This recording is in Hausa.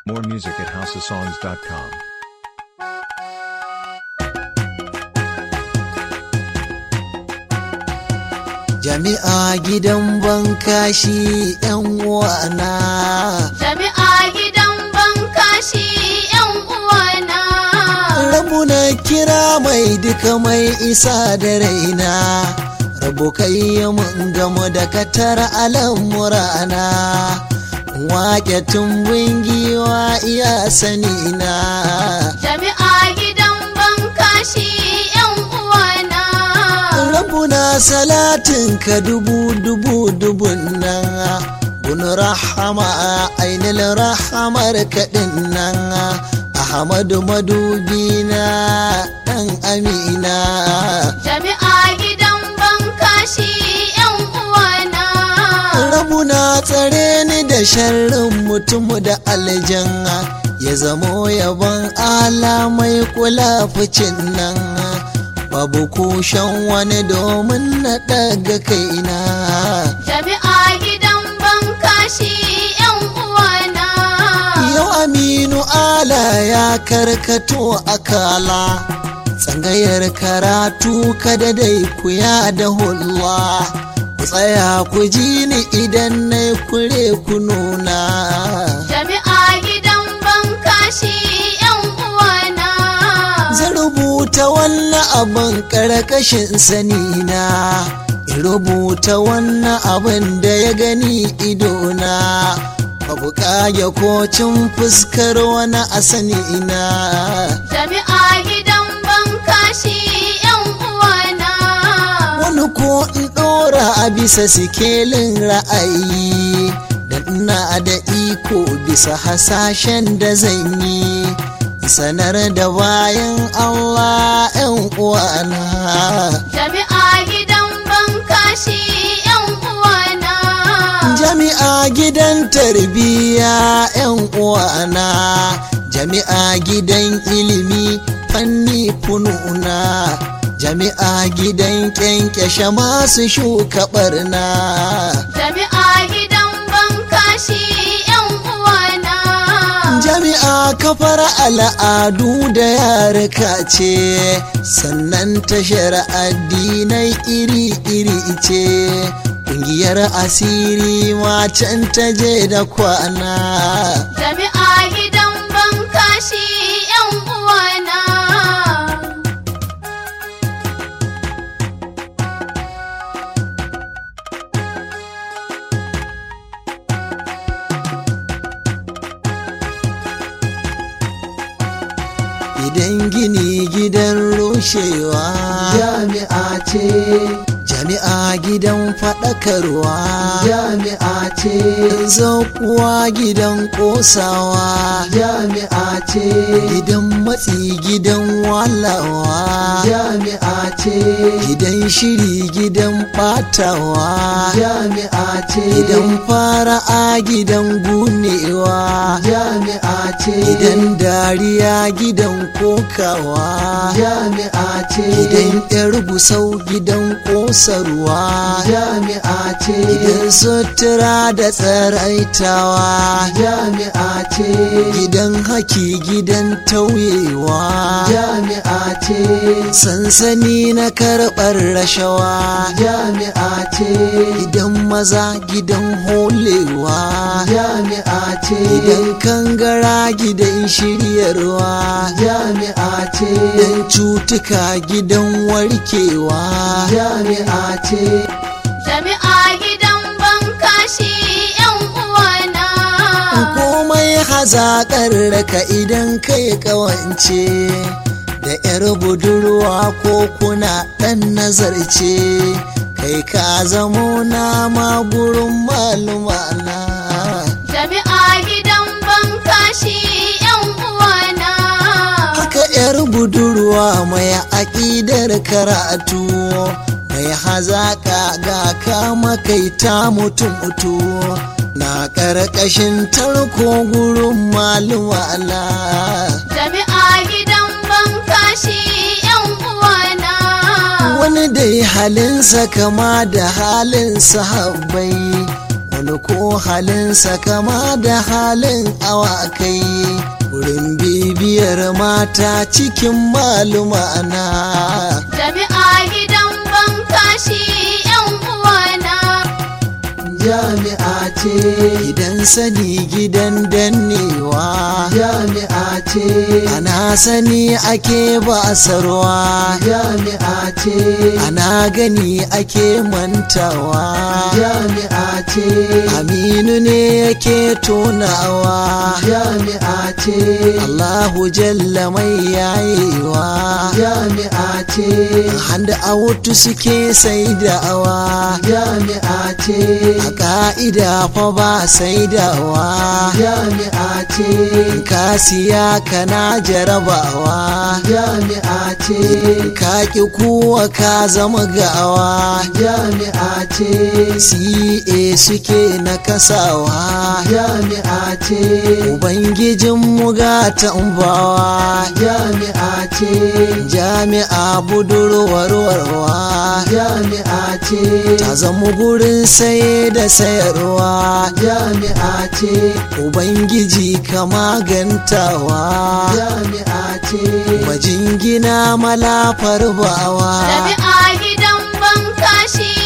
More music at houseofsongs.com. Jami'a gidan bankashi ‘yan uwana. Jami'a gidan bankashi ‘yan uwana. Rabu na kira mai duka mai isa da raina. Rabu kai mun gamu da katar al'amurana. Wake tumbin giwa iya sanina. Jami'a gidan bankashi ‘yan uwana. Rabbuna salatin ka dubu dubu dubun nan Gun rahama ainil rahamar kaɗin nan Ahmadu madubina ɗan amina Jami'a gidan bankashi ‘yan uwana. Rabbuna tsare ni da sharrin mutum da aljanna Ya zamo yabon ala mai kula ficin nan Babu kushen wani domin na ɗaga kaina Jami'a gidan bankashi ‘yan uwana. Yau Aminu Ala ya karkato akala tsangayar karatu kada dai ku ya da hulwa ku tsaya ku ji ni idan na kure ku nuna Jami'a gidan bankashi ‘yan uwana. zan rubuta wannan abin karkashin sanina in rubuta wannan abin da ya gani idona babu kage kocin fuskar wani a sanina Jami'a gidan bankashi ‘yan uwana. wani ko in ɗora a bisa sikelin ra'ayi da ina da iko bisa hasashen da zan yi sanar da bayan Allah 'yan uwana Jami'a gidan bankashi ‘yan uwana. jami'a gidan tarbiyya 'yan uwana jami'a gidan ilimi fanni fununa jami'a gidan kyankyashe masu shuka barna Jami'a gidan bankashi ‘yan uwana. jami'a kafar al'adu da yarika ce sannan tashar addinai iri-iri ce ƙungiyar asiri ma can ta je da kwana Jami'a gidan bankashi ‘yan uwana. idan gini gidan rushewa jami'a ce jami'a gidan faɗakarwa jami'a ce kuwa gidan ƙosawa jami'a ce gidan matsi gidan walawa jami'a ce gidan shiri gidan ɓatawa jami'a ce gidan fara'a gidan gunewa jami'a ce gidan dariya gidan kokawa jami'a ce gidan yar busau gidan kosarwa jami'a ce gidan sutura da tsaraitawa jami'a ce gidan haki gidan tauyewa jami'a ce sansani na karɓar rashawa jami'a ce gidan maza gidan holewa jami'a ce gidan kangara gidan shiryarwa jami'a ce gidan cutuka gidan warkewa jami'a ce Jami'a gidan bankashi ‘yan uwana. komai hazaƙar raka idan kai kawance da 'yar budurwa ko kuna ɗan nazarce kai ka zamo nama gurin malumana Jami'a gidan bankashi ‘yan uwana. haka 'yar budurwa mai aƙidar karatu mai hazaƙa ga kama kai ta mutum mutu na ƙarƙashin tarko gurin malumana Jami'a gidan bankashi ‘yan uwana. wani dai halinsa kama da halin sahabbai wani ko halinsa kama da halin awakai wurin bibiyar mata cikin malumana jami'a gidan bankashi yan uwana jami'a ce gidan sani gidan dannewa jami'a ce ana sani ake basarwa jami'a ce ana gani ake mantawa jami'a ce aminu ne yake tonawa jami'a ce allahu jalla mai yayewa jami'a ce handa a wutu suke saidawa jami'a ce a ka'ida fa ba saidawa jami'a ce ka siya kana jarabawa jami'a ce ka ki kuwa ka zama gawa jami'a ce ca suke na kasawa jami'a ce ubangijinmu ga tambawa jami'a ce jami'a budurwarwarwa jami'a ce ta zama gurin saye da sayarwa jami'a ce ubangiji ka magantawa jami'a ce majingina malafar bawa jami'a gidan bankashi